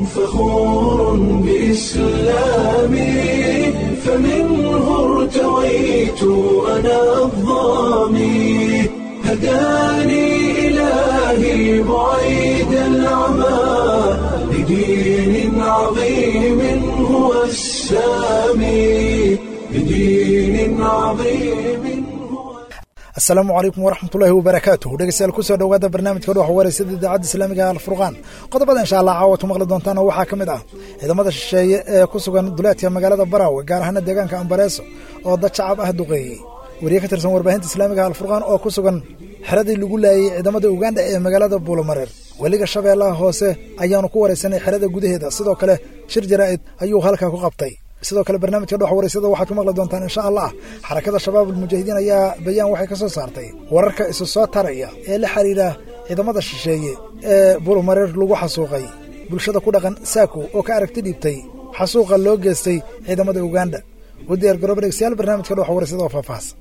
فخور بإسلامي فمنه ارتويت أنا الضامي هداني إلهي بعيد العمى لدين عظيم هو السامي لدين عظيم هو asalaamu calaykum waraxmatullaahi wabarakaatuh dhegeystayaal kusoo dhowaada barnaamijka dhuxa wareysada idaacadda islaamiga alfurqaan qodobada insha allah caawa tu maqli doontaan oo waxaa ka mid ah ciidamada shisheeye ee ku sugan duleedka magaalada baraawe gaar ahaana deegaanka ambareeso oo dad shacab ah duqeeyey wariye ka tirsan warbaahinta islaamiga alfurqaan oo ku sugan xeradii lagu laayey ciidamada uganda ee magaalada buulamareer weliga shabeellaha hoose ayaanu ku waraysanay xerada gudaheeda sidoo kale shir jaraa'id ayuu halkaa ku qabtay sidoo kale barnaamijka dhox wareysada waxaad ku maqli doontaan insha allah xarakada shabaab almujaahidiin ayaa bayaan waxay ka soo saartay wararka isu soo taraya ee la xiriira ciidamada shisheeye ee buulmareer lagu xasuuqay bulshada ku dhaqan saako oo ka aragti dhiibtay xasuuqa loo geystay ciidamada uganda u diyaar garooba dhegeystayaal barnaamijka dhox wareysada oo faahfaahsan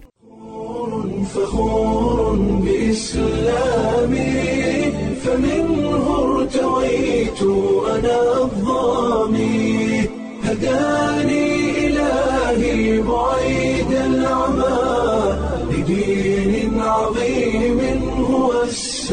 فخور بإسلامي فمنه ارتويت أنا الضامي هداني إلهي بعيد العمى لدين عظيم هو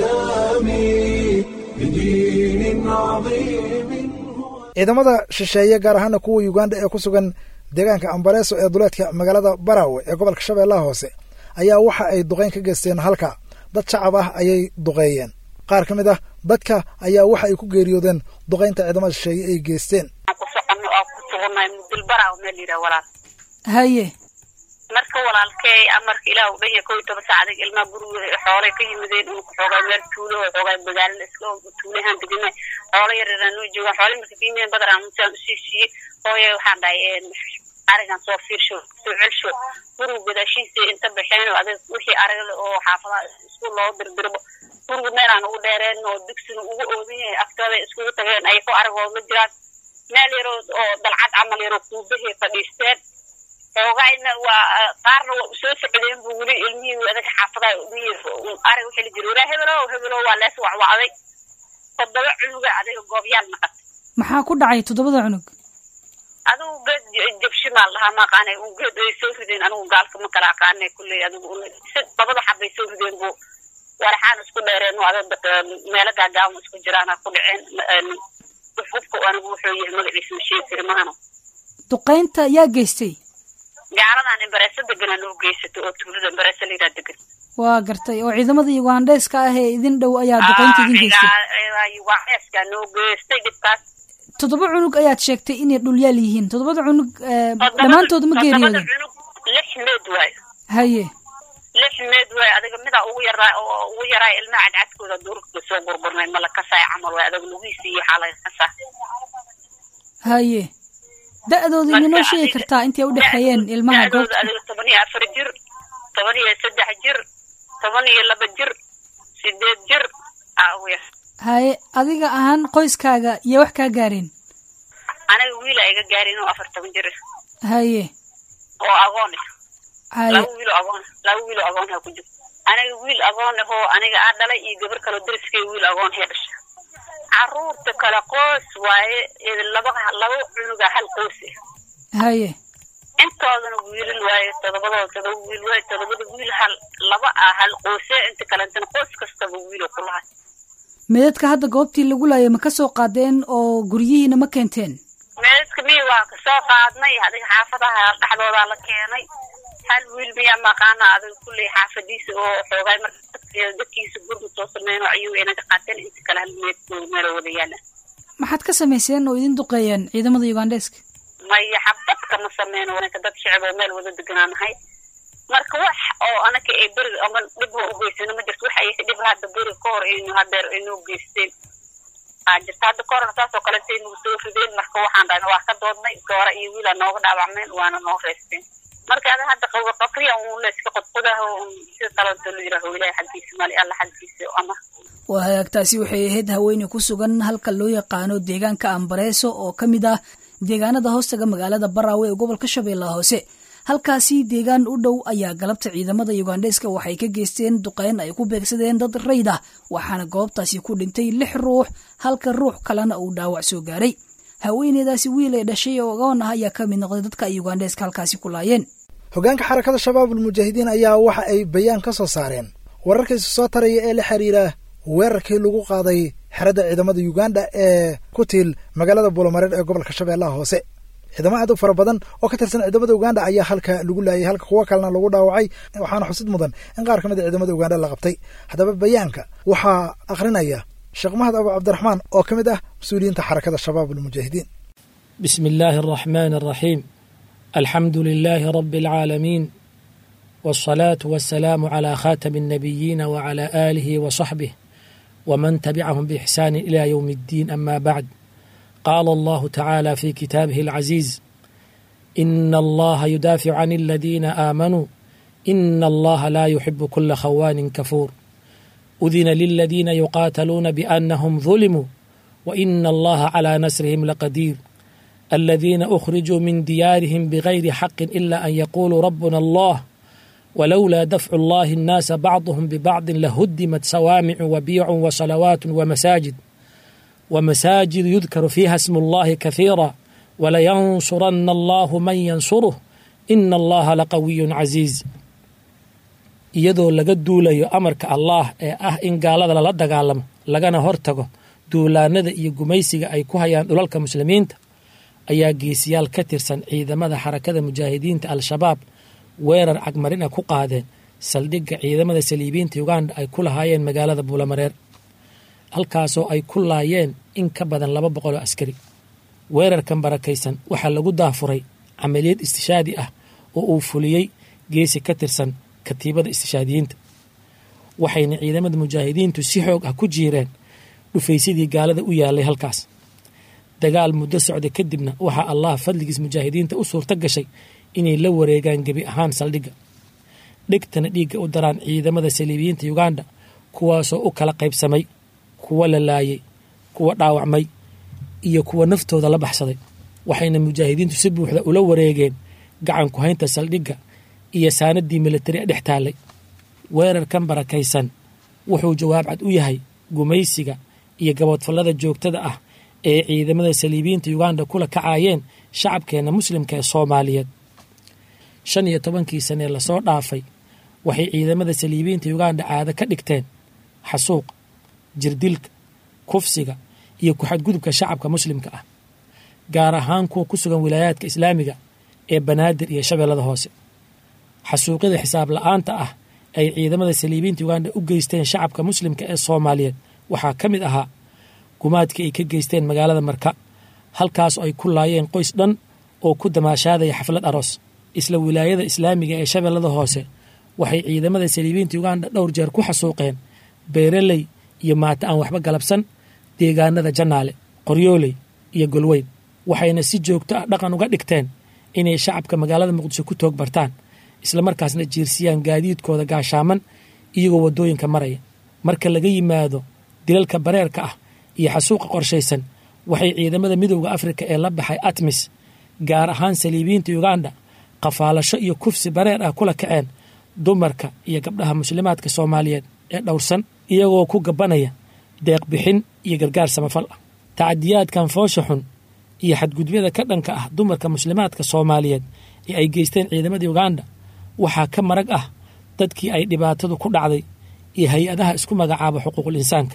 السامي لدين عظيم هو ciidamada shisheeye gaar ahaana kuwa uganda ee ku sugan deegaanka ambareeso ee duleedka magaalada baraawe ee gobolka shabeellaha hoose ayaa waxa ay duqeyn ka geysteen halka dad shacab ah ayay duqeeyeen qaar ka mid ah dadka ayaa waxa ay ku geeriyoodeen duqeynta ciidamada shisheeye ay geysteen ku socono oo ku sugannahay mudilbaraw meel yidhaha walaal haye marka walaalkey amarka ilaah u dhanya kow iyo toban saacadig ilmaha guriga xoolay ka yimideen uu xoogaa meel tuulo oo xoogaa magaalada iska tuulahaan deganay xoolo yaryaraan noo joogaan xoolay marka ka yimideen badar aan musaan usii siiyey hooye waxaan dhahay arigan soo fiirsho soo celsho guriga gadaashiisa inta baxeen oo adag wixii aragla oo xaafadaha isku loo dirdirbo guriga meelaan ugu dheereen oo dugsiga ugu oodan yahay aftooda iskugu tageen ay ku aragoo ma jiraan meel yaroo oo dalcad camal yaroo kuubahay fadhiisteen xoogayna waa qaarna waa soo socdeen bu weli ilmihii adaga xaafadaha arag waxaa la jira walaa hebelo hebelo waa lees wacwacday toddoba cunuga adiga goobyaal naqatay maxaa ku dhacay toddobada cunug adigu geed jabshimaal lahaa ma aqaanay un geed ay soo rideen anigu gaalka ma kala aqaanay kulley adigu labada xabbay soo rideen bu waraxaan isku dheereen adag meelo gaagaaban isku jiraana ku dhaceen hubka anigu wuxuu yahay magaciisa ma sheegi kari mahano duqaynta yaa geystay gaaladan imbareesa deganaa noo geysatay oo tuulada imbareesa layidhaha degan waa gartay oo ciidamada ugandheeska ah ee idin dhow ayaa duqaynta idin geystay ugandheeska noo geystay dhibkaas toddoba cunug ayaad sheegtay inay dhulyaal yihiin toddobada cunug dhammaantooda ma geeriyooden cunug lix meed waayo haye lix meed waayo adiga midaa ugu yaraa oo ugu yaraa ilmaha cadcadkooda duurka soo gurgurnay ma la kasaay camal waay adiga lugihiisa iyo waxaa laga kasaa haye da-dooda iminoo sheegi kartaa intay u dhexeeyeen ilmaha da-dooda goobta adiga toban iyo afar jir toban iyo saddex jir toban iyo laba jir sideed jir aa ugu yar haye adiga ahaan qoyskaaga iyo wax kaa gaareen aniga wiil a iga gaarin oo afar toban jir ah haye oo agoon ah haye laba wiil oo agoon laba wiil oo agoon ha ku jiro aniga wiil agoon ah oo aniga aa dhalay iyo gabar kaloo dariskay wiil agoon hee dhasha caruurta kale qoys waaye laba laba cunuga hal qoys ah haye intoodana wiilal waaye todobadooda todoba wiil waaye todobada wiil hal laba ah hal qoyse inta kalentana qoys kastaba wiilo ku lahay meedadka hadda goobtii lagu laayay ma ka soo qaadeen oo guryihiina ma keenteen meedadka miya waa kasoo qaadnay adiga xaafadaha dhexdoodaa la keenay hal wiil miyaa maqaana adiga kulley xaafadiisa oo xoogaay marka dadka dadkiisa gurmud soo sameyn oo ayuu inaga qaateen inta kale hal meedkooda meelo wada yaalaan maxaad ka samayseen oo idin duqeeyeen ciidamada ugandheeska maya xabad kama sameyno wanaka dad shicib oo meel wada deganaa nahay marka wax oo anaka ay beriga ama dhib oo u geysano ma jirto waxa ay dhib hadda beriga ka hor aynu hadeer ay noo geysteen aa jirta hadda ka horna saas oo kale intay nagu soo rideen marka waxaan dhahna waa ka doodnay goora iyo wiilaa nooga dhaawacmeen waana noo reysteen marka ada hadda qabo qabriya un la iska qodqodaho un sida talanta la yidhaaho ilaahay xaggiisa mali alla xaggiisa ama waa hagaagtaasi waxay ahayd haweeney ku sugan halka loo yaqaano deegaanka ambareeso oo ka mid ah deegaanada hoostaga magaalada baraawe ee gobolka shabeellaha hoose halkaasi deegaan u dhow ayaa galabta ciidamada yugandheska waxay ka geysteen duqeyn ay ku beegsadeen dad rayd ah waxaana goobtaasi ku dhintay lix ruux halka ruux kalena uu dhaawac soo gaaray haweeneydaasi wiil ay dhashay oo ogoon ah ayaa ka mid noqday dadka ay yugandheska halkaasi ku laayeen hoggaanka xarakada shabaabul mujaahidiin ayaa waxa ay bayaan ka soo saareen wararkiisa soo taraya ee la xiriira weerarkii lagu qaaday xeradda ciidamada yuganda ee ku tiil magaalada buulamareer ee gobolka shabeellaha hoose ciidamo aad u fara badan oo ka tirsan ciidamada uganda ayaa halka lagu laayay halka kuwo kalena lagu dhaawacay waxaana xusid mudan in qaar ka mid a ciidamada uganda la qabtay haddaba bayaanka waxaa akhrinaya sheekh mahad abu cabdiraxmaan oo ka mid ah mas-uuliyiinta xarakada shabaab almujaahidiin بسم الله الرحمن الرحيم الحمد لله رب العالمين والصلاة والسلام على خاتم النبيين وعلى آله وصحبه ومن تبعهم بإحسان إلى يوم الدين أما بعد قال الله تعالى في كتابه العزيز إن الله يدافع عن الذين آمنوا إن الله لا يحب كل خوان كفور أذن للذين يقاتلون بأنهم ظلموا وإن الله على نصرهم لقدير الذين أخرجوا من ديارهم بغير حق إلا أن يقولوا ربنا الله ولولا دفع الله الناس بعضهم ببعض لهدمت صوامع وبيع وصلوات ومساجد ومساجد يذكر فيها اسم الله كثيرا ولينصرن الله من ينصره إن الله لقوي عزيز iyadoo laga duulayo amarka allaah ee ah in gaalada lala dagaalamo lagana hortago duulaanada iyo gumaysiga ay ku hayaan dhulalka muslimiinta ayaa geesiyaal ka tirsan ciidamada xarakada mujaahidiinta al-shabaab weerar cagmarina ku qaadeen saldhigga ciidamada saliibiinta uganda ay ku lahaayeen magaalada buulamareer halkaasoo ay ku laayeen in ka badan laba boqol oo askari weerarkan barakaysan waxaa lagu daafuray camaliyad istishaadi ah oo uu fuliyey geesi ka tirsan katiibada istishaadiyiinta waxayna ciidamada mujaahidiintu si xoog ah ku jiireen dhufaysadii gaalada u yaalay halkaas dagaal muddo socda kadibna waxaa allah fadligiis mujaahidiinta u suurto gashay inay la wareegaan gebi ahaan saldhigga dhigtana dhiigga u daraan ciidamada saliibiyiinta uganda kuwaasoo u kala qaybsamay kuwa la laayay kuwa dhaawacmay iyo kuwa naftooda la baxsaday waxayna mujaahidiintu si buuxda ula wareegeen gacan ku haynta saldhigga iyo saanadii militari dhex taallay weerarkan barakaysan wuxuu jawaab cad u yahay gumaysiga iyo gaboodfallada joogtada ah ee ciidamada saliibiyiinta uganda kula kacaayeen shacabkeenna muslimka ee soomaaliyeed shan iyo tobankii sanee lasoo dhaafay waxay ciidamada saliibiyiinta uganda caado ka dhigteen xasuuq jirdilka kufsiga iyo ku-xadgudubka shacabka muslimka ah gaar ahaan kuwa ku sugan wilaayaadka islaamiga ee banaadir iyo shabeellada hoose xasuuqyada xisaab la-aanta ah ay ciidamada saliibiyiinta uganda u geysteen shacabka muslimka ee soomaaliyeed waxaa ka mid ahaa gumaadkii ay ka geysteen magaalada marka halkaas ay ku laayeen qoys dhan oo ku damaashaadaya xaflad aroos isla wilaayada islaamiga ee shabeellada hoose waxay ciidamada saliibiyiinta uganda dhowr jeer ku xasuuqeen beeraley iyo maata aan waxba galabsan deegaanada jannaale qoryooley iyo golweyn waxayna si joogto ah dhaqan uga dhigteen inay shacabka magaalada muqdisho ku toog bartaan islamarkaasna jiirsiyaan gaadiidkooda gaashaaman iyagoo waddooyinka maraya marka laga yimaado dilalka bareerka ah iyo xasuuqa qorshaysan waxay ciidamada midowda afrika ee la baxay atmis gaar ahaan saliibiyiinta uganda qafaalasho iyo kufsi bareer ah kula kaceen dumarka iyo gabdhaha muslimaadka soomaaliyeed ee dhowrsan iyagoo ku gabanaya deeq bixin iyo gargaar samafal ah tacadiyaadkan foosha xun iyo xadgudubyada ka dhanka ah dumarka muslimaadka soomaaliyeed ee ay geysteen ciidamada uganda waxaa ka marag ah dadkii ay dhibaatadu ku dhacday iyo hay-adaha isku magacaaba xuquuqul insaanka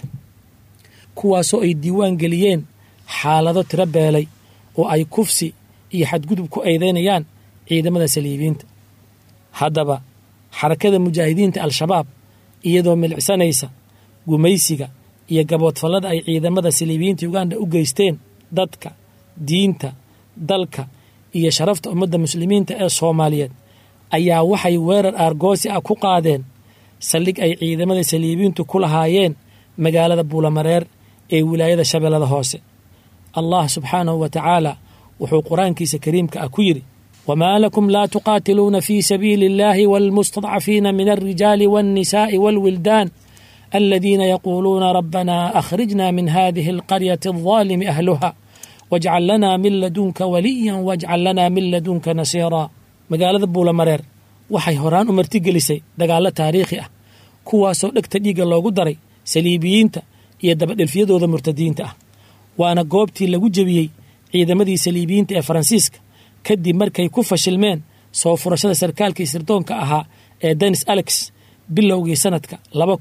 kuwaasoo ay diiwaan geliyeen xaalado tiro beelay oo ay kufsi iyo xadgudub ku eedeynayaan ciidamada saliibiyiinta haddaba xarakada mujaahidiinta al-shabaab iyadoo milicsanaysa gumaysiga iyo gaboodfallada ay ciidamada saliibiyiinta uganda u geysteen dadka diinta dalka iyo sharafta ummadda muslimiinta ee soomaaliyeed ayaa waxay weerar aargoosi ah ku qaadeen saldhig ay ciidamada saliibiyiintu ku lahaayeen magaalada buulamareer ee wilaayada shabeellada hoose allah subxaanahu wa tacaala wuxuu qur-aankiisa kariimka ah ku yidhi wamaa lakum laa tuqaatiluuna fii sabiili اllahi wاlmustadcafiina min alrijaali wاlnisaa'i wاlwildaan aladiina yaquuluuna rabbana akhrijna min hadihi alqaryati aldaalimi ahluha wajcal lana min ladunka waliya wajcal lana min ladunka nasiira magaalada buulamareer waxay horaan u martigelisay dagaallo taariikhi ah kuwaasoo dhegta dhiigga loogu daray saliibiyiinta iyo dabadhelfyadooda murtadiinta ah waana goobtii lagu jebiyey ciidamadii saliibiyiinta ee faransiiska kadib markay ku fashilmeen soo furashada sarkaalkii sirdoonka ahaa ee denis alex bilowgii sanadka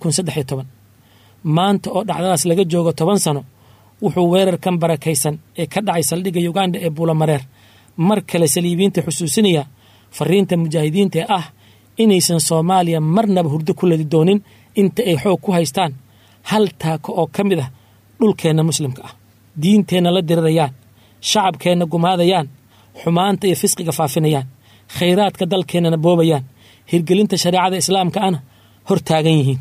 maanta oo dhacdadaas laga joogo toban sano wuxuu weerarkan barakaysan ee ka dhacay saldhigga yuganda ee buulamareer mar kale saliibiyiinta xusuusinaya fariinta mujaahidiinta ee ah inaysan soomaaliya marnaba hurdo ku ladi doonin inta ay xoog ku haystaan hal taako oo ka mid ah dhulkeenna muslimka ah diinteenna la dirirayaan shacabkeenna gumaadayaan xumaanta iyo fisqiga faafinayaan khayraadka dalkeennana boobayaan hirgelinta shareecada islaamka ana hor taagan yihiin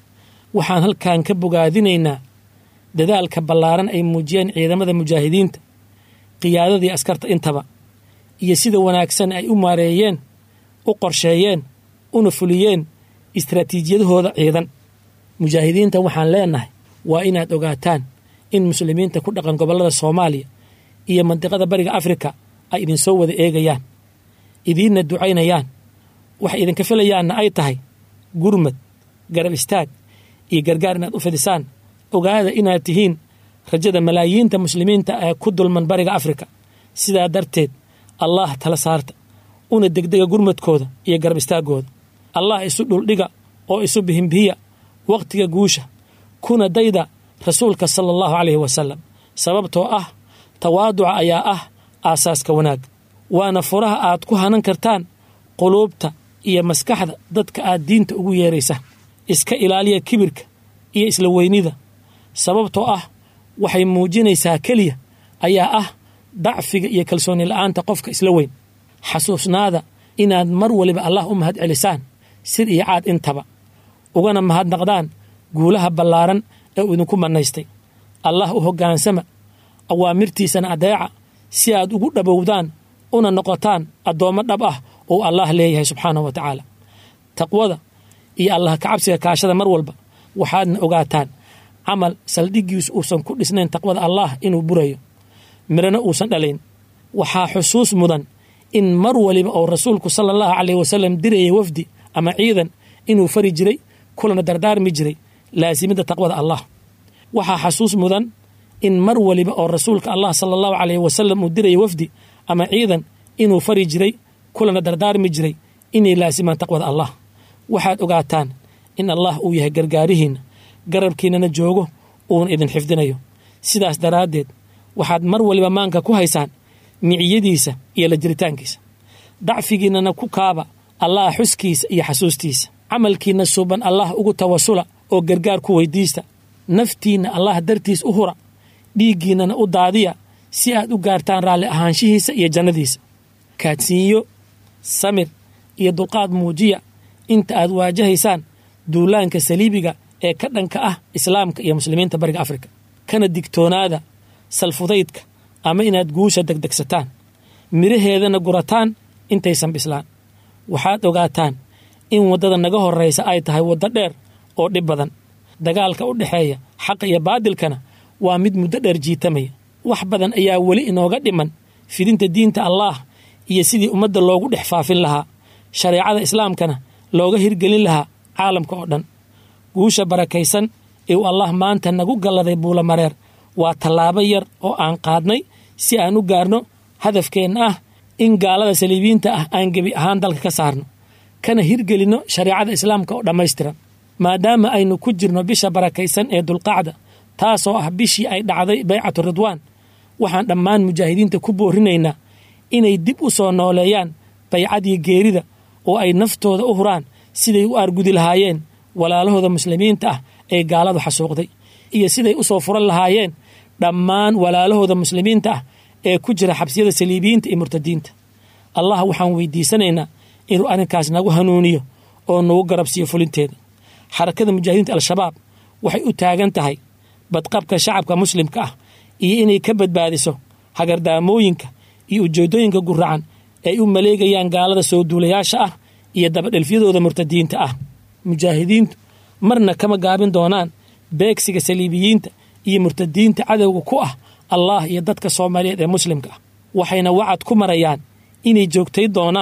waxaan halkan ka bogaadinaynaa dadaalka ballaaran ay muujiyeen ciidamada mujaahidiinta qiyaadadii askarta intaba iyo sida wanaagsan ay u maareeyeen u qorsheeyeen una fuliyeen istraatiijiyadahooda ciidan mujaahidiinta waxaan leenahay waa inaad ogaataan in muslimiinta ku dhaqan gobollada soomaaliya iyo mandiqada bariga afrika ay idinsoo wada eegayaan idiinna ducaynayaan waxay idinka filayaanna ay tahay gurmad garab istaag iyo gargaar inaad u fidisaan ogaada inaad tihiin rajada malaayiinta muslimiinta ee ku dulman bariga afrika sidaa darteed allaah tala saarta una degdega gurmadkooda iyo garab istaaggooda allah isu dhuldhiga oo isu bihimbihiya wakhtiga guusha kuna dayda rasuulka sala allahu caleyhi wasalam sababtoo ah tawaaduca ayaa ah aasaaska wanaag waana furaha aad ku hanan kartaan quluubta iyo maskaxda dadka aad diinta ugu yeeraysa iska ilaaliya kibirka iyo isla weynida sababtoo ah waxay muujinaysaa keliya ayaa ah dacfiga iyo kalsooni la'aanta qofka isla weyn xasuusnaada inaad mar waliba allah u mahad celisaan sir iyo caad intaba ugana mahadnaqdaan guulaha ballaaran ee uu idinku mannaystay allah u hoggaansama awaamirtiisana adeeca si aad ugu dhabowdaan una noqotaan addoommo dhab ah oo allah leeyahay subxaanahu wa tacaala taqwada iyo allah kacabsiga kaashada mar walba waxaadna ogaataan camal saldhiggiisu uusan ku dhisnayn taqwada allah inuu burayo midhana uusan dhalayn waxaa xusuus mudan in mar waliba oo rasuulku sala allahu caleyh wasalam dirayay wafdi ama ciidan inuu fari jiray kulana dardaarmi jiray laasimidda taqwada allah waxaa xasuus mudan in mar waliba oo rasuulka allah sala allahu caleyh wasalam uu dirayay wafdi ama ciidan inuu fari jiray kulana dardaarmi jiray inay laasimaan taqwada allah waxaad ogaataan in allah uu yahay gargaarihiinna garabkiinnana joogo uuna idin xifdinayo sidaas daraaddeed waxaad mar waliba maanka ku haysaan miciyadiisa iyo la jiritaankiisa dacfigiinnana ku kaaba allah xuskiisa iyo xasuustiisa camalkiinna suuban allah ugu tawasula oo gargaar ku weydiista naftiinna allah dartiis u hura dhiiggiinnana u daadiya si aad u gaartaan raalli ahaanshihiisa iyo jannadiisa kaadsiinyo samir iyo dulqaad muujiya inta aad waajahaysaan duulaanka saliibiga ee ka dhanka ah islaamka iyo muslimiinta bariga afrika kana digtoonaada salfudaydka ama inaad guusha degdegsataan midhaheedana gurataan intaysan bislaan waxaad ogaataan in waddada naga horraysa ay tahay waddo dheer oo dhib badan dagaalka u dhexeeya xaqa iyo baadilkana waa mid muddo dheer jiitamaya wax badan ayaa weli inooga dhiman fidinta diinta allaah iyo sidii ummadda loogu dhex faafin lahaa shareecada islaamkana looga hirgelin lahaa caalamka oo dhan guusha barakaysan ee uu allah maanta nagu galladay buulamareer waa tallaabo yar oo aan qaadnay si aan u gaarno hadafkeenna ah in gaalada saliibiyiinta ah aan gebi ahaan dalka ka saarno kana hirgelinno shareecada islaamka oo dhammaystiran maadaama aynu ku jirno bisha barakaysan ee dulqacda taasoo ah bishii ay dhacday baycatu ridwaan waxaan dhammaan mujaahidiinta ku boorinaynaa inay dib u soo nooleeyaan baycadii geerida oo ay naftooda u huraan siday u aargudi lahaayeen walaalahooda muslimiinta ah ee gaaladu xasuuqday iyo siday u soo furan lahaayeen dhammaan walaalahooda muslimiinta ah ee ku jira xabsiyada saliibiyiinta iyo murtadiinta allah waxaan weydiisanaynaa inuu arrinkaas nagu hanuuniyo oo nagu garabsiiyo fulinteeda xarakada mujaahidiinta al-shabaab waxay u taagan tahay badqabka shacabka muslimka ah iyo inay ka badbaadiso hagardaamooyinka iyo ujeeddooyinka guracan ay u maleegayaan gaalada soo duulayaasha ah iyo dabadhelfyadooda murtadiinta ah mujaahidiintu marna kama gaabin doonaan beegsiga saliibiyiinta iyo murtadiinta cadowga ku ah allah iyo dadka soomaaliyeed ee muslimka ah waxayna wacad ku marayaan inay joogtay doonaan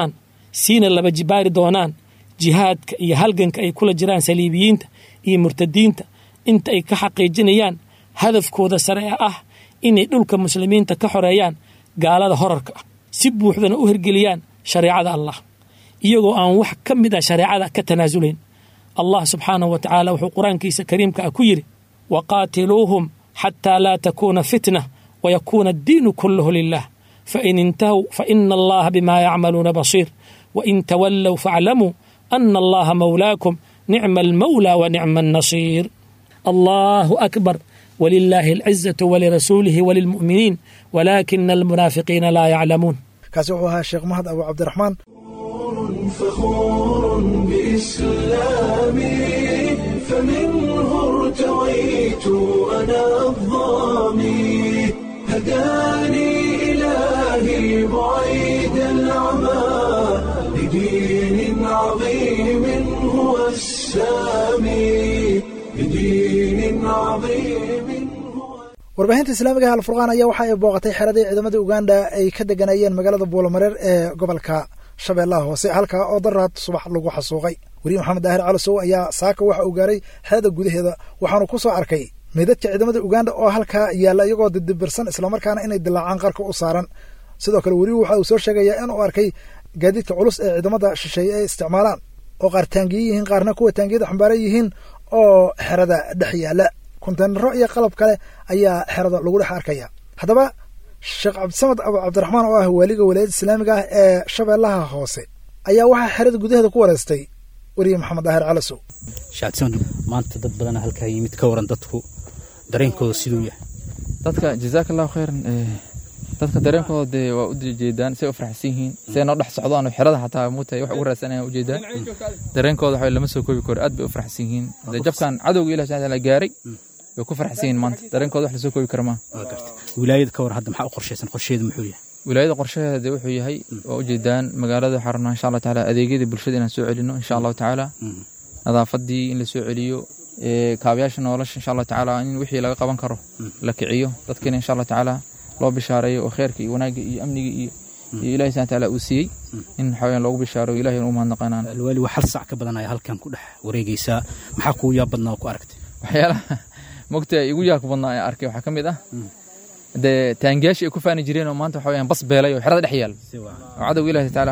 siina laba jibaari doonaan jihaadka iyo halganka ay kula jiraan saliibiyiinta iyo murtadiinta inta ay ka xaqiijinayaan hadafkooda sare ee ah inay dhulka muslimiinta ka xoreeyaan gaalada horarka ah si buuxdana u hirgeliyaan shareecada allah iyagoo aan wax ka mid ah shareecada ka tanaasulayn allah subxaanahu wa tacaala wuxuu qur-aankiisa kariimka ah ku yidhi waqaatiluuhum xataa laa takuuna fitna wayakuuna addiinu kulluhu lilah fain intahow faina allaha bimaa yacmaluuna basiir wain tawallow faaclamuu ana allaha mawlaakum nicma almawlaa wa nicma annasiir allahu akbar walilaahi alcizatu walirasuulihi walilmu'miniin walaakina almunaafiqiina laa yaclamuun kaasi wuxuu ahaa sheekh mahad abu cabdiraxmaan فخور بإسلامي فمنه ارتويت أنا الظامي هداني إلهي بعيد العمى لدين عظيم هو السامي لدين عظيم هو warbaahinta islaamiga alfurqaan ayaa waxa ay booqatay xeradii ciidamada uganda ay ka deganayeen magaalada buulamareer ee gobolka shabeellaha hoose halkaa oo daraad subax lagu xasuuqay weriye maxamed daahir calisow ayaa saaka waxa uu gaaray xerada gudaheeda waxaanu ku soo arkay meydadka ciidamada uganda oo halkaa yaalla iyagoo didibirsan islamarkaana inay dilaacaan qarka u saaran sidoo kale weriyu waxa uu soo sheegayaa inuu arkay gaadiidka culus ee ciidamada shisheeye ay isticmaalaan oo qaar taangiye yihiin qaarna kuwa taangiyada xambaaran yihiin oo xerada dhex yaalla konteynaro iyo qalab kale ayaa xerada lagu dhex arkaya haddaba sheekh cabdisamad abu cabdiraxmaan oo ah waaliga walaayadda islaamiga ah ee shabeellaha hoose ayaa waxaa xerada gudaheeda ku wareystay weriye maxamed daahir calasow shacabdisamad maanta dad badana halkaa yimid ka waran dadku dareenkooda siduu yahay dadka jazaaka allahu khayran dadka dareenkooda dee waa u jeedaan say u faraxsan yihiin say noo dhex socdaan oo xerada xataa muutahay wax ugu raadsanayaan ujeedaan dareenkooda waxa lama soo koobi karo aad bay u faraxsan yihiin dee jabkan cadowga ilahi subxana taala gaaray way ku faraxsan yihiin maanta dareenkooda wax lasoo koobi kara maaha waa garta wilaayada ka waran hadda maxaa u qorshaysan qorsheedu muxuu yahay wilaayada qorshaheeda dee wuxuu yahay waa ujeedaan magaalada waxaa rabnaa insha allah tacaala adeegyada bulshada inaan soo celino insha allahu tacaala nadaafadii in la soo celiyo kaabayaasha nolosha insha allah tacaala in wixii laga qaban karo la kiciyo dadkina insha allah tacaala loo bishaareeyo oo kheerka iyo wanaagga iyo amniga iyo iyo ilahi subxana taala uu siiyey in waxaweyaan loogu bishaaro ilahi u mahadnaqanaan alwaali waa hal sac ka badanaya halkan ku dhex wareegaysaa maxaa kuu yaab badnaa oo ku aragtay waxyaalaha mogta igu yaabka badnaa ee arkay waxaa ka mid ah dee taangiyaashii ay ku faani jireen oo maanta waxa weyaan bas beelay oo xerada dhex yaal oo cadowga ilahi tacaala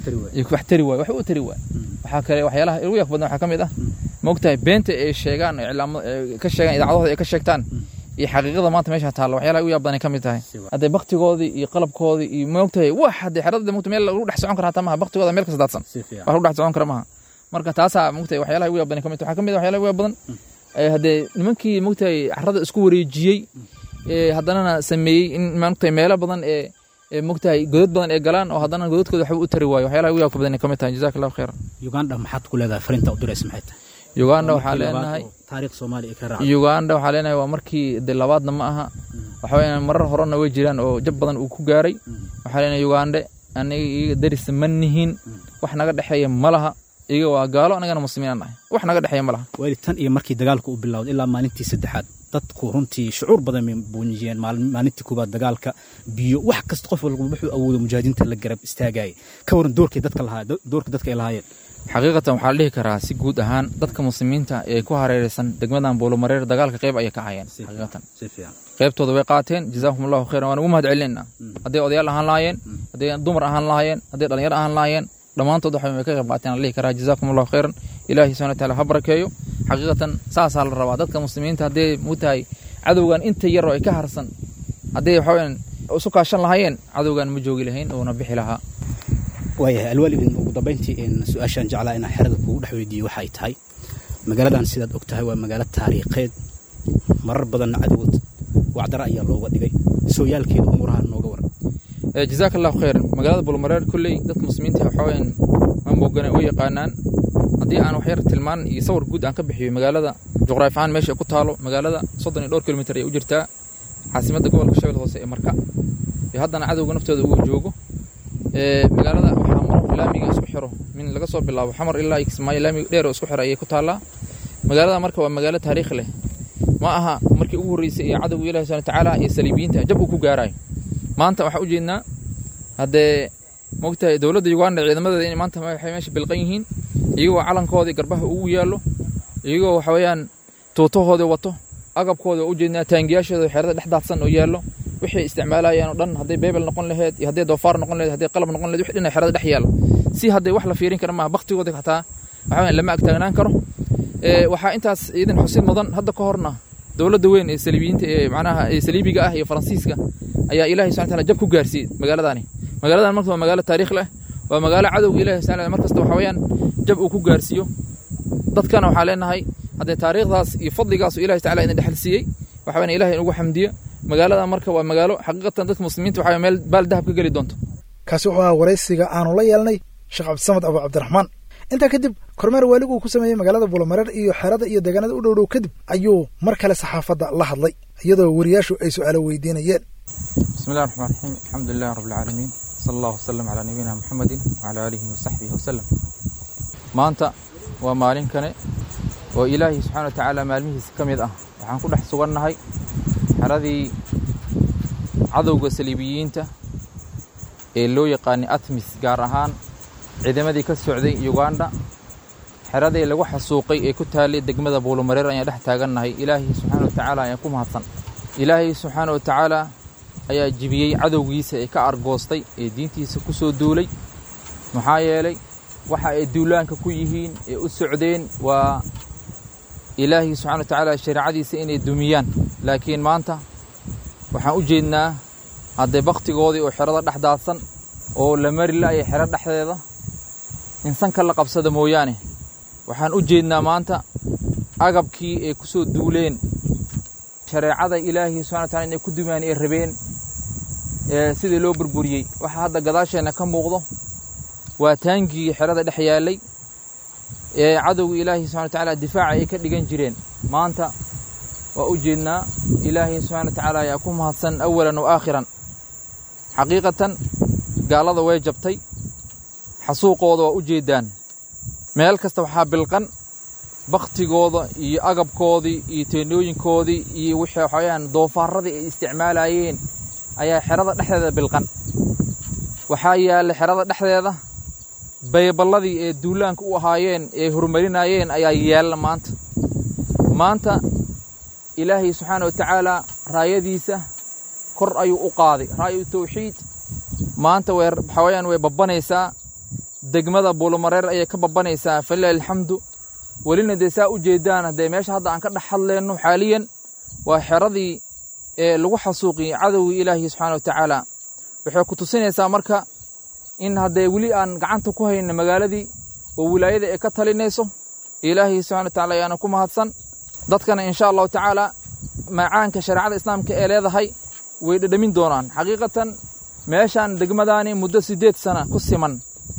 wax tari waay wax u tari waay waxaa kale waxyaalaha igu yaabka badnaa waxaa ka mid ah mogtahay beenta ay sheegaan iclaamo ka sheegaan idaacadahooda ay ka sheegtaan iyo xaqiiqada maanta meesha taalla waxyaalaha ugu yaab badan ay ka mid tahay hadday baktigoodii iyo qalabkoodii iyo moogtahay wax haddee xerada mogta meel lagu dhex socon kara hataa maha baktigooda meel kasta daadsan wax lagu dhex socon kara maha marka taasaa mogtahay waxyaalaha ugu yaab badan ay ka mid tahay waxaa ka mid ah waxyaalaha ugu yaab badan haddee nimankii mogtahay carrada isku wareejiyey haddanana sameeyey in mogtahay meelo badan ee mogtahay godad badan ee galaan oo haddana godadkooda waxba u tari waayo waxyaalaha ugu yaabka badan ay ka mid tahay jazaka allahu khayran uganda maxaad ku leedahay fariinta u diraysa maxay tahay uganda waxaa leenahay taariikh soomaaliya ka raaca uganda waxaa leenahay waa markii de labaadna ma aha waxa weeyaan marar horena way jiraan oo jab badan uu ku gaaray waxaa leenahay ugande aniga iyaga daris ma nihin wax naga dhexeeya ma laha iyaga waa gaalo anagana muslimiin aan nahay wax naga dhexeeya ma laha waali tan iyo markii dagaalka uu bilowday ilaa maalintii saddexaad dadku runtii shucuur badan bay buuniyeen maalintii koobaad dagaalka biyo wax kasta qof walba wuxuu awoodo mujaahidiinta la garab istaagayay ka waran doorkay dadka lahaa doorka dadka ay lahaayeen xaqiiqatan waxaa la dhihi karaa si guud ahaan dadka muslimiinta ee ku hareeraysan degmadan buulomareer dagaalka qayb ayay ka hayeen xaqiiqatan qaybtooda way qaateen jazaakum allahu khayran waan ugu mahad celinayna hadday odayaal ahaan lahaayeen hadday dumar ahaan lahaayeen hadday dhalinyaro ahaan lahaayeen dhammaantood waxa way ka qayb qaateen la dhihi karaa jazaakum allahu khayran ilaahi subhana wataala ha barakeeyo xaqiiqatan saasaa la rabaa dadka muslimiinta hadday mutahay cadowgan inta yar oo ay ka harsan hadday waxaweyaan isu kaashan lahaayeen cadowgan ma joogi lahayn uuna bixi lahaa waayahay alwaalidin ugu dambayntii su-aashaan jeclaa inaan xerada kuugu dhex weydiiyo waxay tahay magaaladan sidaad og tahay waa magaalo taariikheed marar badanna cadowod wacdara ayaa looga dhigay sooyaalkeeda umuuraha nooga waran jazaaka allahu khayran magaalada bulmareer kolley dadka muslimiinta waxaweyaan ma moogana way yaqaanaan haddii aan waxyar tilmaan iyo sawir guud aan ka bixiyo magaalada juqraafi ahaan meesha ku taalo magaalada soddon iyo dhowr kilomitir ayay u jirtaa caasimadda gobolka shabeelle hoose ee marka iyo haddana cadowga naftooda uu joogo magaalada waxaa maro laamiga isku xiro min laga soo bilaabo xamar ilaa kismaayo laamiga dheer oo isku xiro ayay ku taallaa magaalada marka waa magaalo taariikh leh ma aha markii ugu horreysay iyo cadowga ilahi subhana tacaala iyo saliibiyiinta jab uu ku gaarayo maanta waxaa ujeednaa haddee mogtahay dowladda uganda ciidamadeeda inay maanta waxay meesha bilqan yihiin iyagoo calankoodii garbaha ugu yaallo iyagoo waxa weeyaan tuutahoodii wato agabkooda u jeednaa taangiyaashooda xerada dhex daadsan oo yaallo wixii isticmaalayeen oo dhan hadday beebel noqon laheyd iyo hadday doofaar noqon laheyd hadday qalab noqon laheyd wixii dhan xerada dhex yaallo si hadday wax la fiirin kara maaha baktigooda xataa waxa weeyaan lama agtaagnaan karo waxaa intaas iidan xusid mudan hadda ka horna dowladda weyn ee saliibiyiinta ee macnaha ee saliibiga ah iyo faransiiska ayaa ilaahay subxana taala jab ku gaarsiiyey magaaladaani magaaladan marka waa magaalo taariikh leh waa magaalo cadowga ilahi subxana mar kasta waxa weeyaan jab uu ku gaarsiiyo dadkana waxaa leenahay haddee taariikhdaas iyo fadligaas uu ilahi tacala idin dhexal siiyey waxa weyan ilahay inugu xamdiyo magaalada marka waa magaalo xaqiiqatan dadka muslimiinta waxa meel baal dahab ka geli doonto kaasi wuxuu ahaa waraysiga aanu la yeelnay sheekh cabdisamed abu cabdiraxmaan intaa kadib kormeer waaligu uu ku sameeyey magaalada buulamareer iyo xerada iyo deegaanada u dhowdhow kadib ayuu mar kale saxaafadda la hadlay iyadoo wariyaashu ay su'aalo weydiinayeen bismillahi raxmaan raxiim alxamdu lilahi rabbi alcaalamiin sala allahu wasalam calaa nabiyina muxamedin wacala aalihi wasaxbihi wasalam maanta waa maalin kane oo ilaahay subxana wa tacaala maalmihiisa ka mid ah waxaan ku dhex sugannahay xeradii cadowga saliibiyiinta ee loo yaqaanay atmis gaar ahaan ciidamadii ka socday uganda xeradii lagu xasuuqay ee ku taallay degmada buulumareer ayaan dhex taagannahay ilaahay subxaana wa tacaala ayaan ku mahadsan ilaahay subxaana wa tacaala ayaa jibiyey cadowgiisa ee ka argoostay ee diintiisa ku soo duulay maxaa yeelay waxa ay duulaanka ku yihiin ee u socdeen waa ilaahay subxana wa tacaala shareecadiisa inay dumiyaan laakiin maanta waxaan u jeednaa haddee bakhtigoodii oo xerada dhex daadsan oo la mari la'aya xero dhexdeeda insanka la qabsada mooyaane waxaan u jeednaa maanta agabkii ay ku soo duuleen shareecada ilaahay subxana wa tacala inay ku dumiyaan ay rabeen ee sidii loo burburiyey waxaa hadda gadaasheenna ka muuqdo waa taangii xerada dhex yaallay ee cadowga ilaahay subxana wa tacaala difaaca ay ka dhigan jireen maanta waa u jeednaa ilaahay subxana wa tacaala ayaa ku mahadsan awalan wa aakhiran xaqiiqatan gaalada way jabtay xasuuqooda waa u jeeddaan meel kasta waxaa bilqan bakhtigooda iyo agabkoodii iyo teennooyinkoodii iyo wixii waxawayaan doofaarradii ay isticmaalayeen ayaa xerada dhexdeeda bilqan waxaa yaalla xerada dhexdeeda bayballadii ee duulaanka u ahaayeen ee horumarinaayeen ayaa yaalla maanta maanta ilaahay subxaana wa tacaalaa raayadiisa kor ayuu u qaaday raayu tawxiid maanta way waxaa wayaan way babbanaysaa degmada buulumareer ayay ka babbanaysaa falilahi alxamdu welina dee saa u jeeddaan haddee meesha hadda aan ka dhex hadleenno xaaliyan waa xeradii ee lagu xasuuqiyey cadowgii ilaahi subxaana wa tacaala waxay ku tusinaysaa marka in haddee weli aan gacanta ku hayna magaaladii oo wilaayada ay ka talinayso ilaahay subxana wa tacala ayaana ku mahadsan dadkana insha allahu tacaala macaanka shareecada islaamka ee leedahay way dhedhamin doonaan xaqiiqatan meeshaan degmadaani muddo siddeed sana ku siman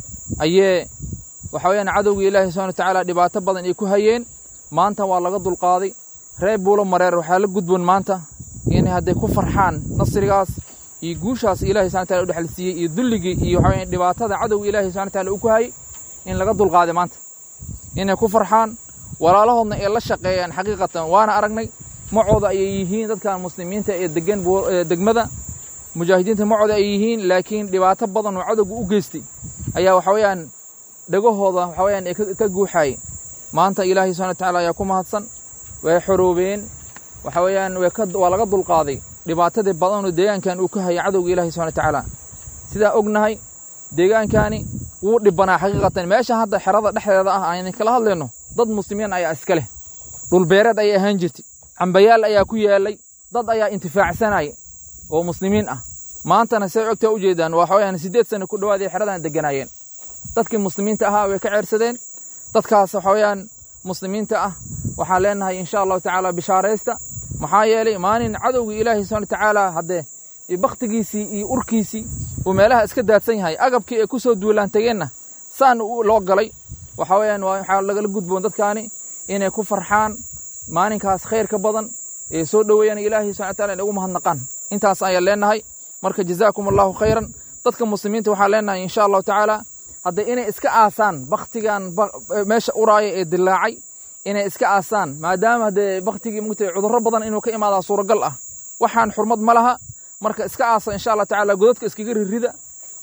ayee waxa weyaan cadowgii ilaahi subxana wa tacaala dhibaato badan ay ku hayeen maanta waa laga dulqaaday reer buulo mareer waxaa la gudboon maanta inay hadday ku farxaan nasrigaas iyo guushaas ilahi subxana wataala u dhexal siiyey iyo dulligii iyo waxa weyaan dhibaatada cadowga ilahi subxana wataala uu ku hayay in laga dulqaaday maanta inay ku farxaan walaalahoodna ay la shaqeeyaan xaqiiqatan waana aragnay macooda ayay yihiin dadkan muslimiinta ee degan degmada mujaahidiinta macooda ay yihiin laakiin dhibaato badan oo cadowga u geystay ayaa waxa weeyaan dhegahooda waxa weyaan ee ka guuxaayay maanta ilaahay subxana wa tacala ayaa ku mahadsan way xoroobeen waxa weeyaan waa laga dulqaaday dhibaatadii badanoo deegaankan uu ka hayay cadowga ilahi subxana wa tacaala sidaa ognahay deegaankani wuu dhibbanaa xaqiiqatan meeshan hadda xerada dhexdeeda ah aan idinkala hadlayno dad muslimiin ayaa iska leh dhulbeereed ayay ahaan jirtay cambayaal ayaa ku yaallay dad ayaa intifaacsanaya oo muslimiin ah maantana say ogtaa u jeedaan waxa weyaan siddeed sano ku dhowaaday xeradan degganaayeen dadkii muslimiinta ahaa way ka ceersadeen dadkaas waxa weeyaan muslimiinta ah waxaan leenahay insha allahu tacaala bishaaraysta maxaa yeelay maalin cadowgii ilaahi subxana wa tacaala haddee bakhtigiisii iyo urkiisii uu meelaha iska daadsan yahay agabkii ay ku soo duulaan tegeenna saan loo galay waxa weeyaan waxaa lagala gudboon dadkaani inay ku farxaan maalinkaas khayr ka badan ee soo dhoweeyaan ilaahi subxana wa taala inay ugu mahadnaqaan intaas ayaan leenahay marka jazaakum allahu khayran dadka muslimiinta waxaan leenahay insha allahu tacaala hadda inay iska aasaan bakhtigan meesha uraaya ee dilaacay inay iska aasaan maadaama haddee bakhtigii mugtay cudurro badan inuu ka imaadaa suuragal ah waxaan xurmad ma laha marka iska aasa insha allah tacaala godadka iskaga ririda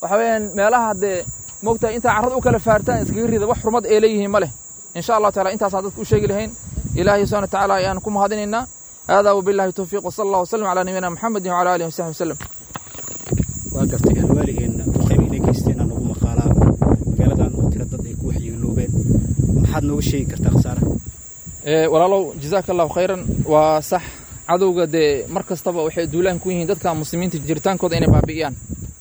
waxa weeyaan meelaha haddee moogtahay intaa carrada u kala faartaan iskaga rida wax xurmad ee leeyihiin ma leh insha allahu taala intaasaan dadka u sheegi lahayn ilaahay subhana watacaala ayaan ku mahadinaynaa haadaa wabillahi towfiiq wasala allah wasalam calaa nabiyina maxamedin wacala alihi wasaxbi wasalam waa gartay alwaaligeenna duqeyb inay geysteen aan ugu maqaalaa magaaladan oo tira dad ay ku waxyeeloobeen maxaad nooga sheegi kartaa khasaaraha walaalow jazaaka allahu khayran waa sax cadowga dee mar kastaba waxay duulaan ku yihiin dadka muslimiinta jiritaankooda inay baabi'iyaan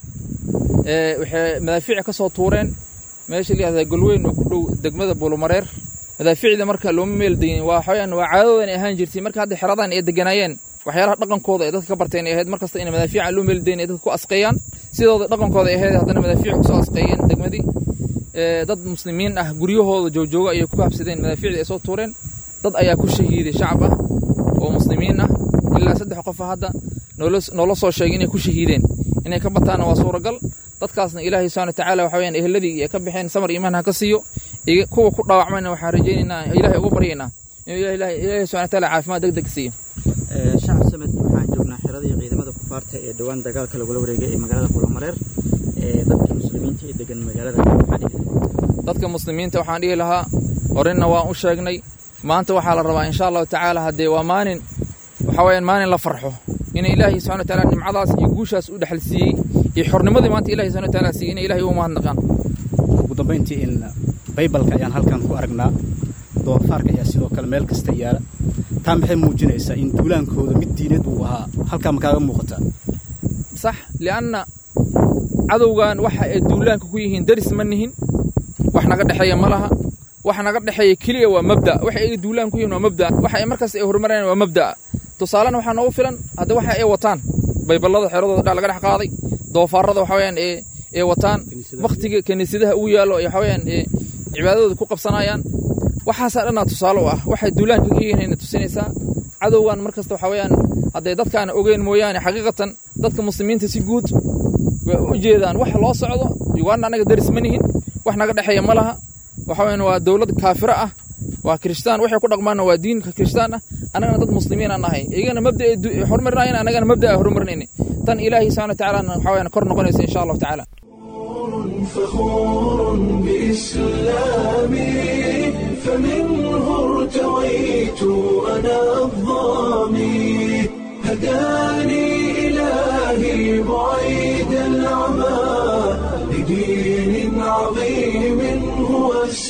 waxay madaafiic ka soo tuureen meesha layihahda golweyn oo ku dhow degmada buulumareer madaafiicda marka looma meeldayin waa waxaweyaan waa caadadoodan ay ahaan jirtay marka hadda xeradan ay deganaayeen waxyaalaha dhaqankooda ay dadka ka barteen ay ahayd mar kasta inay madaafiica loo meeldayin ay dadka ku asqeeyaan sidooda dhaqankooda ay ahayd haddana madaafiic kusoo asqeeyeen degmadii dad muslimiin ah guryahooda joojooga ayay ku habsadeen madaafiicda ay soo tuureen dad ayaa ku shahiiday shacab ah oo muslimiin ah ilaa saddex qofa hadda noola soo sheegay inay ku shahiideen inay ka bataana waa suuragal dadkaasna ilaahay subhana watacaala waxa weyaan eheladii ay ka baxeen samar iimaan ha ka siiyo kuwa ku dhaawacmayna waxaan rajaynaynaa ilaahay uga baryaynaa inuu ilaahay subhana wataala caafimaad deg deg siiyo shacab samed waxaan joognaa xiradii ciidamada kufaarta ee dhowaan dagaalka lagula wareegay ee magaalada kulamareer dadka muslimiinta ee degan magaalada dadka muslimiinta waxaan dhihi lahaa horena waan u sheegnay maanta waxaa la rabaa insha allahu tacaala haddee waa maalin waxa weyaan maalin la farxo in ilaahay subxana wataala nimcadaas iyo guushaas u dhexal siiyey iyo xornimadii maanta ilahay subxana wataala siiyey inay ilahay ugu mahadnaqaan ugu dambayntii in baybalka ayaan halkan ku aragnaa doofaarka ayaa sidoo kale meel kasta yaala taa maxay muujinaysaa in duulaankooda mid diineed uu ahaa halkaa ma kaaga muuqataa sax lianna cadowgan waxa ay duulaanka ku yihiin daris ma nihin wax naga dhexeeya ma laha wax naga dhexeeya keliya waa mabda waxa ay duulaan ku yihiin waa mabda waxa ay markaas ay horumarayaan waa mabda tusaalena waxaa noogu filan hadda waxa ay wataan bayballada xeradooda dha laga dhex qaaday doofaarada waxa weyaan ee ee wataan wakhtiga kiniisadaha ugu yaallo ee waxa weyaan ee cibaadadooda ku qabsanayaan waxaasaa dhannaa tusaale u ah waxay duulaanka ka yihiin tusinaysaa cadowgan mar kasta waxa weyaan hadday dadkaana ogeyn mooyaane xaqiiqatan dadka muslimiinta si guud way u jeedaan wax loo socdo uganda annaga daris ma nihin wax naga dhexeeya ma laha waxa weyaan waa dowlad kaafiro ah waa kiristaan waxay ku dhaqmaanna waa diinka kiristaan ah annagana dad muslimiin aan nahay iyagana mabda ay horumarinayan annagana mabda ay horumarinayna tan ilaahay subxana watacaala waxa weyaan kor noqonaysa insha allahu tacaala فخور بإسلامي فمنه ارتويت أنا الظامي هداني إلهي بعيد العمى لدين عظيم هو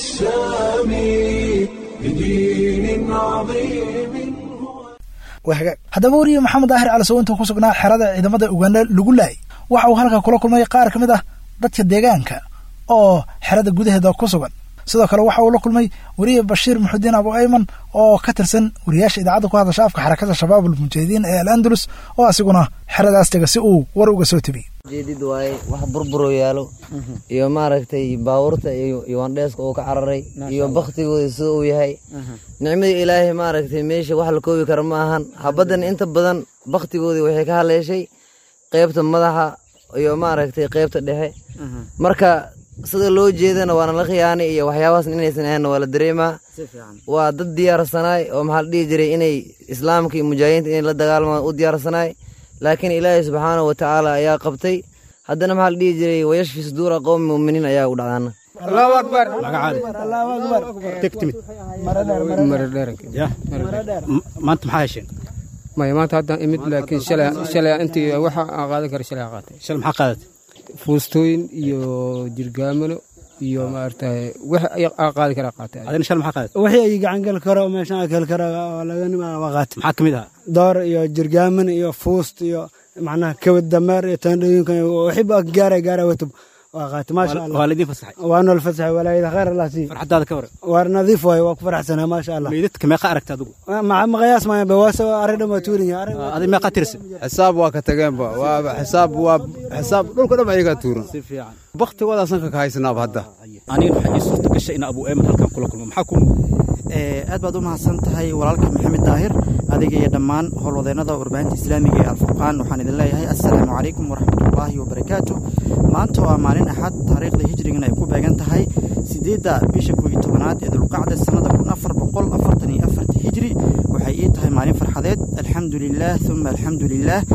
السامي لدين عظيم waa hagaag haddaba wariye maxamed daahir calisow intuu ku sugnaa xerada ciidamada uganda lagu laayay waxa uu halka kula kulmay qaar ka mid ah dadka deegaanka oo xerada gudaheeda ku sugan sidoo kale waxa uu la kulmay weriye bashiir muxudiin abu ayman oo ka tirsan wariyaasha idaacadda ku hadasha afka xarakada shabaab ulmujaahidiin ee al andalus oo asiguna xeradaas tega si uu war uga soo tebiyey jeedid waaye wax burburo yaalo iyo maaragtay baabuurta iyo iwandheeska uu ka cararay iyo baktigooda sida uu yahay nicmadii ilaahay maaragtay meesha wax la koobi kara ma ahan habaddan inta badan baktigoodii waxay ka haleeshay qeybta madaxa iyo maaragtay qeybta dhexe marka sida loo jeedana waana la khiyaanay iyo waxyaabahaas inaysan ahaynna waa la dareemaa waa dad diyaarsanaay oo maxaa la dhihi jiray inay islaamka iyo mujaahidiinta inay la dagaalmaan u diyaarsanaay laakiin ilaahay subxaanahu wa tacaala ayaa qabtay haddana maxaa la dhihi jiray wayashfi suduura qowmi mu'miniin ayaa u dhacdaana allahu akbar teg timid ya maanta maxaa hesheen maya maanta haddaan imid laakiin shalay shalay intii waxa aan qaadan kara shalay aan qaatay shalay maxaa qaadatay fuustooyin iyo jirgaamano iyo maaragtay wax aan qaadi kara qaatay adina shalay maxaa qaadatay wixii ay gacan gali karo meeshaan gali karo oo laga nimaa waa qaatay maxaa ka mid ahaa door iyo jirgaaman iyo fuust iyo macnaha kabad dameer iyo taandhooyinkan wixiiba gaaray gaaray watub waa qaatay maasha allah waa laydin fasaxay waa nool fasaxay walaayada khayr allah sii farxadaada ka waran waar nadiif waaye waa ku faraxsanaa maasha allah meydadka meeqa aragta adigu maqayaas maayan ba waase arrin dhan waa tuurin adi meeqa tirsa xisaab waa ka tageenba waa xisaab waa xisaab dhulka dhan ayagaa tuuran si fiican baktigoodaasaan ka kahaysanaaba hadda aniga waxaa ii suurta gashay in abu eeman halkan kula kulmo maxaa ku aad baad u mahadsan tahay walaalka maxamed daahir adiga iyo dhammaan howlwadeennada warbaahinta islaamiga ee alfurqaan waxaan idin leeyahay assalaamu calaykum waraxmatullaahi wabarakaatu maanta waa maalin axad taariikhda hijrigana ay ku beegan tahay siddeedda bisha kooiyo tobanaad ee dulqacda sannada kun afar boqol afartan iyo afarta hijri waxay ii tahay maalin farxadeed alxamdu lilaah uma alxamdu lilaah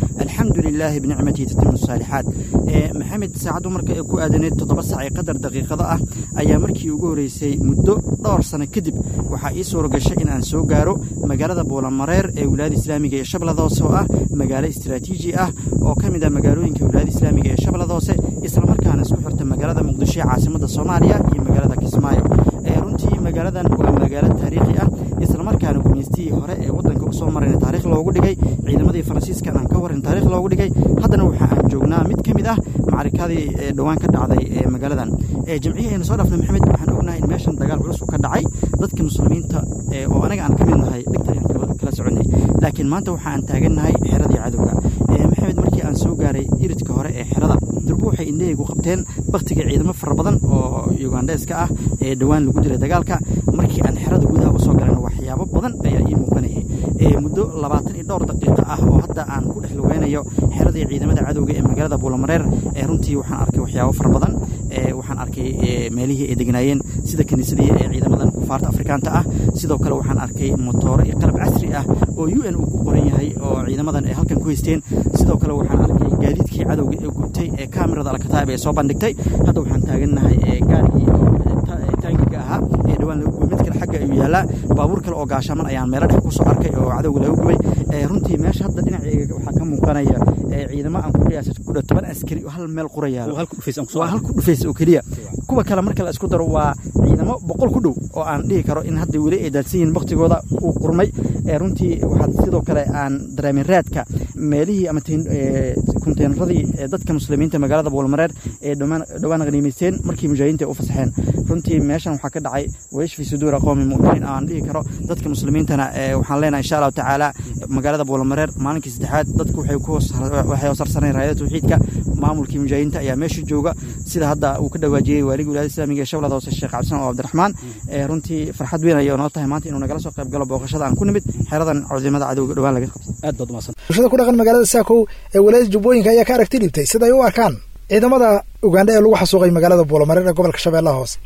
alxamdu lilaahi binicmatihi tatimu saalixaat maxamed saacaddu marka ay ku aadaneed toddoba sac ee qadar daqiiqado ah ayaa markii ugu horreysay muddo dhowr sano kadib waxaa ii suura gashay in aan soo gaaro magaalada buulamareer ee wilaayada islaamiga ee shabeellada hoose oo ah magaalo istaraatiiji ah oo ka mid ah magaalooyinka wilaayada islaamiga ee shabeellada hoose islamarkaana isku xirta magaalada muqdisho ee caasimadda soomaaliya iyo magaalada kismaayo runtii magaaladan waa magaalo taariikhi ah islamarkaana gumaystihii hore ee waddanka usoo marayna taarikh loogu dhigay ciidamadii faransiiskan aan ka warin taarikh loogu dhigay haddana waxa aan joognaa mid ka mid ah macarikadii dhowaan ka dhacday ee magaaladan jamciyii aynu soo dhaafnay maxamed waxaan ognahay in meeshan dagaal culus uu ka dhacay dadka muslimiinta oo anaga aan ka mid nahay dhigta ayaan kala soconay laakiin maanta waxa aan taagannahay xeradii cadowga maxamed markii aan soo gaaray iridka hore ee xerada durbo waxay indhahaygu qabteen baktiga ciidamo fara badan oo ugandheeska ah ee dhowaan lagu dilay dagaalka markii aan xerada gudaha usoo galayna waxyaabo badan ayaa ii muuqanayay muddo labaatan iyo dhowr daqiiqo ah oo hadda aan ku dhex lugeynayo xeradii ciidamada cadowga ee magaalada buulamareer runtii waxaan arkay waxyaabo fara badan waxaan arkay meelihii ay degnaayeen sida kiniisadihii ee ciidamadan kufaarta afrikaanta ah sidoo kale waxaan arkay motooro iyo qalab casri ah oo u n uu ku qoran yahay oo ciidamadan ay halkan ku haysteen sidoo kale waxaan arkay gaadiidkii cadowga ee gubtay ee kaamirada alkataab ee soo bandhigtay hadda waxaan taagannahay gaarigii taangiga ahaa ee dhawaan laga gubay mid kale xagga ayuu yaallaa baabuur kale oo gaashaaman ayaan meelo dhex kusoo arkay oo cadowga laga gubay runtii meesha hadda dhinaceega waxaa ka muuqanaya ciidamo aan ku qiyaasa ku dhow toban askari oo hal meel qura yaalo waa hal ku dhufays oo keliya kuwa kale marka la isku daro waa ciidamo boqol ku dhow oo aan dhihi karo in hadda weli ay daadsan yihiin baktigooda uu qurmay runtii waxaad sidoo kale aan dareemin raadka meelihii ama konteynaradii dadka muslimiinta magaalada buulmareer ee dhowaan qaniimaysteen markii mujaahidiinta ay u fasaxeen runtii meeshan waxaa ka dhacay waysh fi suduura qowmi mu'miniin aan dhihi karo dadka muslimiintana waxaan leenahay insha allahu tacaala magaalada buulamareer maalinkii saddexaad dadku waxay ku waxay hoosarsaneen raayada tawxiidka maamulkii mujaahidiinta ayaa meesha jooga sida hadda uu ka dhawaajiyey waaligii wilaayada islaamiga ee shabeellada hoose sheekh cabdisan oo cabdiraxmaan runtii farxad weyn ayay noo tahay maanta inuu nagala soo qayb galo booqashada aan ku nimid xeradan cudimada cadowga dhowaan laga qabtay aad baad umahadsan bulshada ku dhaqan magaalada saakow ee walaayada jubbooyinka ayaa ka aragti dhibtay siday u arkaan ciidamada ugandha ee lagu xasuuqay magaalada buulamareer ee gobolka shabeellaha hoose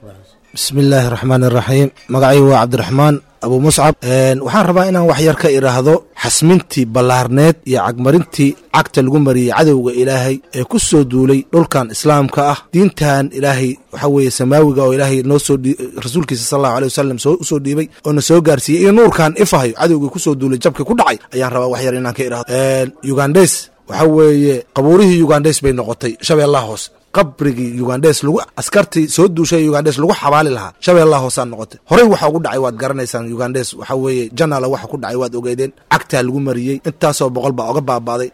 bismi illaahi raxmaan iraxiim magacaygu waa cabdiraxmaan abu muscab waxaan rabaa inaan wax yar ka idhaahdo xasmintii ballaarneed iyo cagmarintii cagta lagu mariyey cadowga ilaahay ee ku soo duulay dhulkan islaamka ah diintan ilaahay waxa weeye samaawiga oo ilaahay noo soo rasuulkiisa sal allahu aley wasalam usoo dhiibay oo na soo gaarsiiyey iyo nuurkan ifahayo cadowgii ku soo duulay jabka ku dhacay ayaan rabaa wax yar inaan ka idhaahdo ugandes waxa weeye qabuurihii ugandes bay noqotay shabeellaha hoose qabrigii ugandhes lagu askartii soo duushay ugandhes lagu xabaali lahaa shabeellaha hoosaan noqotay horey waxa ugu dhacay waad garanaysaan ugandhes waxa weeye janala waxa ku dhacay waad ogeedeen cagtaa lagu mariyey intaasoo boqol baa oga baabaaday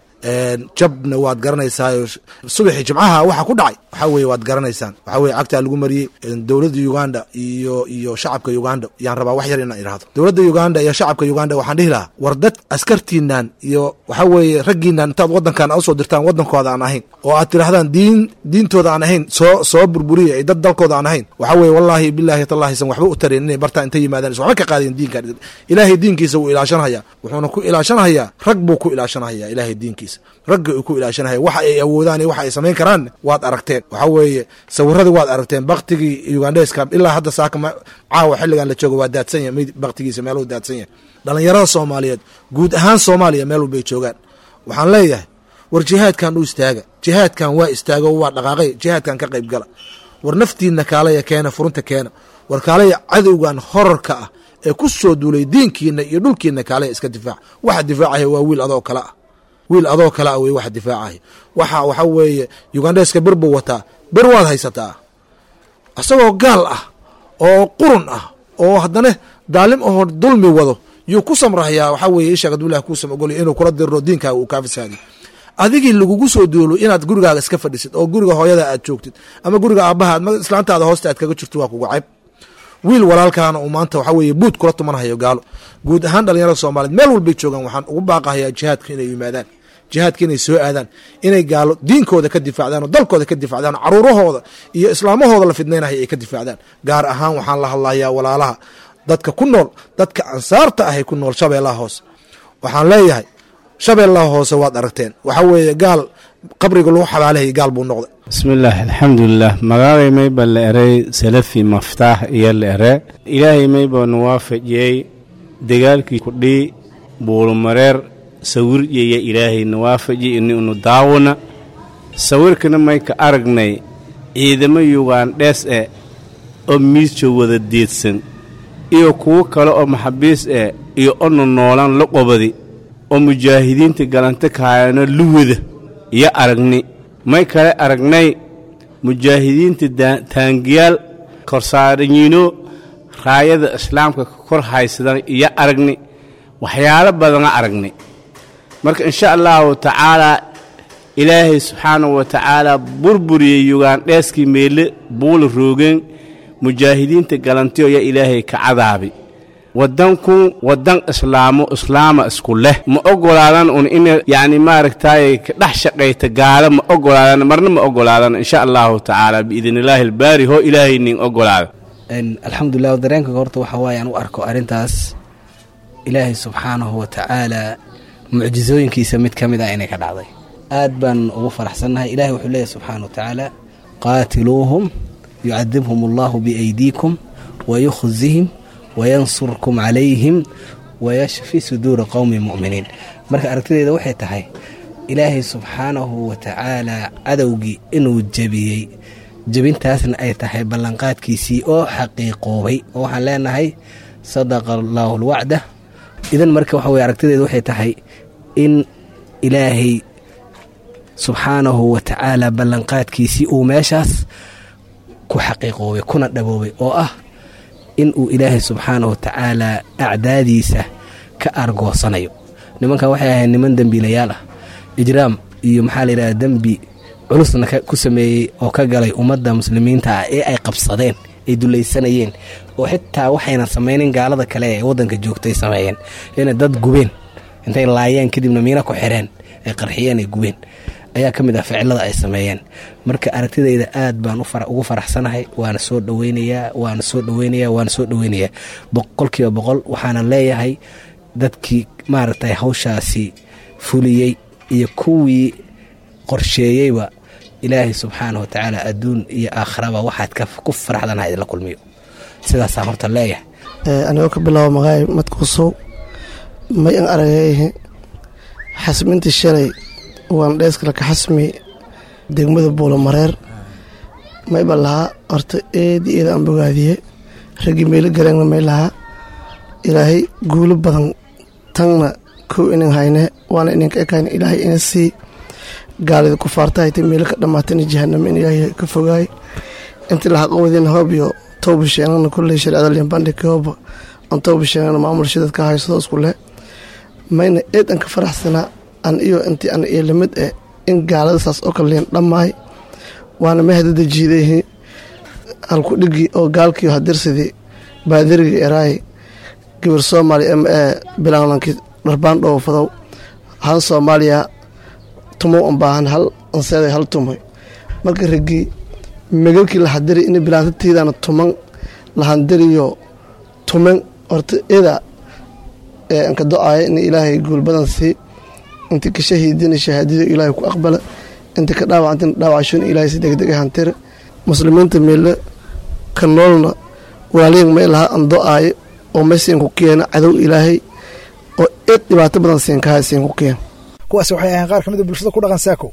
jabna waad garanaysaayo subaxii jimcaha waxa ku dhacay waxa weye waad garanaysaan waxa weye cagtaa lagu mariyey dowladda uganda iyo iyo shacabka uganda yaan rabaa wax yar inaan idhaahdo dowladda uganda iyo shacabka uganda waxaan dhihi lahaa war dad askartiinan iyo waxa weeye raggiinan intaad wadankan usoo dirtaan wadankooda aan ahayn oo aad tidhahdaan diin diintooda aan ahayn soo soo burburiya ay dad dalkooda aan ahayn waxa weye wallaahi bilaahi tallahi san waxba u tareen inay bartaan intay yimaadaan is waxba ka qaadayen diinkan ilaahay diinkiisa wuu ilaashanhayaa wuxuuna ku ilaashanhayaa rag buu ku ilaashanhayaa ilaahay diinkiisa ragga uu ku ilaashanaya waxa ay awoodaan iyo waxa ay samayn karaan waad aragteen waxa weeye sawiradii waad aragteen baktigii ugandheska ilaa hadda saaka caawa xilligan la joogo waa daadsan yahay baktigiisa meeluu daadsan yahay dhallinyarada soomaaliyeed guud ahaan soomaaliya meel walbay joogaan waxaan leeyahay war jihaadkan u istaaga jihaadkan waa istaago waa dhaqaaqay jihaadkan ka qayb gala war naftiinna kaalaya keena furunta keena war kaalaya cadowgan horarka ah ee ku soo duulay diinkiina iyo dhulkiina kaalaya iska difaac waxa difaacaya waa wiil adoo kale ah wiil adoo kale ah wey waxa difaacaya waxa waxa weeye ugandheska bir buu wataa bir waad haysataa isagoo gaal ah oo qurun ah oo haddana daalim ahoo dulmi wado yuu ku samrahayaa waxaa weeye ishaag aduu ilah kuusam ogolya inuu kula diriro diinkaaga uu kaa fasaadiyo adigii lagugu soo duulo inaad gurigaaga iska fadhisid oo guriga hooyada aad joogtid ama guriga aabbaha ama islaantaada hoosta aad kaga jirto waa kugu cayb wiil walaalkaana uu maanta waxaa weeye buud kula tumanhayo gaalo guud ahaan dhalinyarada soomaaliyeed meel walbay joogaan waxaan ugu baaqahayaa jihaadka inay yimaadaan jihaadka inay soo aadaan inay gaalo diinkooda ka difaacdaan oo dalkooda ka difaacdaan oo caruurahooda iyo islaamahooda la fidnaynaya ay ka difaacdaan gaar ahaan waxaan la hadlayaa walaalaha dadka ku nool dadka ansaarta ahay ku nool shabeellaha hoose waxaan leeyahay shabeellaha hoose waad aragteen waxa weeye gaal qabriga lagu xabaalahayay gaal buu noqday bismillaah alxamdulilah magaalay mayba la eray salafi maftaax iyo la ere ilaahay mayba nu waafajiyey dagaalkii kudhii buulumareer sawiryeya ilaahayna waafaji ini unu daawona sawirkana mayka aragnay ciidamo yugandhees eh oo miisjo wada deedsan iyo kuwo kale oo maxabiis eh iyo onu noolan la qobadi oo mujaahidiinta galanta kaayano luwada iyo aragni may kale aragnay mujaahidiinta taangiyaal korsaaranyiino raayada islaamka ka kor haysadan iyo aragni waxyaalo badana aragni marka insha allahu tacaalaa ilaahay subxaanahu wa tacaalaa burburiyey yugandheeskii meele buula roogeen mujaahidiinta galantiyo yaa ilaahay ka cadaabi waddankun waddan islaamo islaama isku leh ma ogolaadan un in yacni maaragtaaye ka dhex shaqayta gaalo ma ogolaadan marna ma ogolaadan insha allahu tacaala biidnillaahi albaari hoo ilaahay nin ogolaada alxamdulilah dareenka horta waxa waaye aan u arko arrintaas ilaahay subxaanahu wa tacaalaa mucjisooyinkiisa mid ka mid ah inay ka dhacday aad baan ugu faraxsannahay ilahay wuxuu leeyahy subxaana wa tacaala qaatiluuhum yucadibhum allahu biaydiikum wayukhzihim wayansurkum calayhim wayashfi suduura qowmi mu'miniin marka aragtideeda waxay tahay ilaahay subxaanahu wa tacaalaa cadowgii inuu jebiyey jebintaasna ay tahay ballanqaadkiisii oo xaqiiqoobay oo waxaan leenahay sadaqa allaahu alwacda idan marka waxa weye aragtideeda waxay tahay in ilaahay subxaanahu wa tacaala ballanqaadkiisii uu meeshaas ku xaqiiqoobay kuna dhaboobay oo ah in uu ilaahay subxaanahu wa tacaalaa acdaadiisa ka argoosanayo nimankan waxay ahayd niman dembiilayaal ah ijraam iyo maxaa la yidhahda dembi culusna ku sameeyey oo ka galay ummadda muslimiinta ah ee ay qabsadeen ay dulaysanayeen oo xitaa waxayna samaynin gaalada kale ee waddanka joogtay sameeyeen inay dad gubeen intay laayeen kadibna miina ku xireen ay qarxiyeen ay gubeen ayaa ka mid ah ficilada ay sameeyeen marka aragtidayda aad baan ugu faraxsanahay waana soo dhaweynayaa waana soo dhaweynayaa waana soo dhaweynayaa boqolkiiba boqol waxaana leeyahay dadkii maaragtay hawshaasi fuliyey iyo kuwii qorsheeyeyba ilaahay subxaana wa tacaala adduun iyo aakhiraba waxaad ku faraxdanaha idinla kulmiyo sidaasaan horta leeyahay anigoo ka bilaabo magaay madkuusow may an aragay xasmintii shalay waan dheeskala ka xasmi degmada buulamareer mayba lahaa horta eedii eeda aan bogaadiye raggii meelo gareegna may lahaa ilaahay guulo badan tanna kow inan hayne waana ininka ekayna ilaahay ina sii gaalida kufaarta haytay meelo ka dhammaatayna jahanamo in ilaahay ka fogaay intii lahaa qowadiina hoob iyo towbasheenana kulley shareecada limbandhigka hooba aan towbasheenana maamulsha dadka haysado isku leh mayna eed an ka faraxsanaa an iyo intii an iyo lamid eh in gaalada saas oo kale liin dhammaay waana ma hadada jiidayihi halku dhigi oo gaalkii hadirsidii baadirigii eraay gabar soomaaliya m e bilaanlankii dharbaan dhoofadow han soomaaliya tumow an baahan hal anseeday hal tumoy marka raggii megalkii lahadiri in bilaantatiidana tuman lahandiriyo tumen horta ida ee anka do-aaya in ilaahay guul badan sii inti ka shahiidina shahaadada ilaahay ku aqbala inti ka dhaawacantina dhaawacashona ilaahay si degdeg hantire muslimiinta meelle ka noolna walaaliyan may lahaa an do-aayo oo may siin ku keena cadow ilaahay oo eed dhibaato badan siin kaha siin ku keena kuwaasi waxay ahayn qaar ka mid a bulshada ku dhaqan saako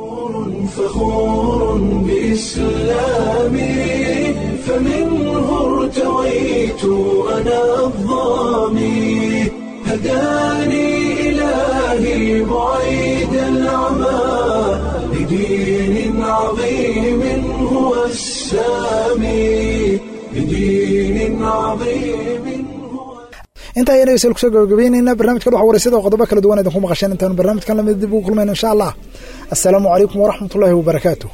فخور بإسلامي فمنه ارتويت أنا الظامي هداني إلهي بعيد العمى لدين عظيم هو السامي لدين عظيم intaa ayaan dhegeystayaal kusoo gabagabaynaynaa barnaamijka dhox wareysada oo qodobo kala duwan idinku maqasheen intaanu barnaamijkan lamid dib ugu kulmayno insha allah assalaamu calaykum waraxmat ullaahi wabarakaatu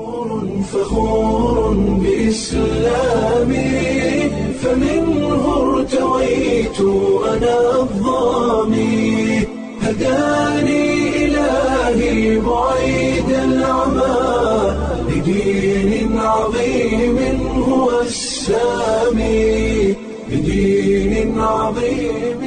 فخور بإسلامي فمنه ارتويت أنا الظامي هداني إلهي بعيد العمى لدين عظيم هو السامي بدين عظيم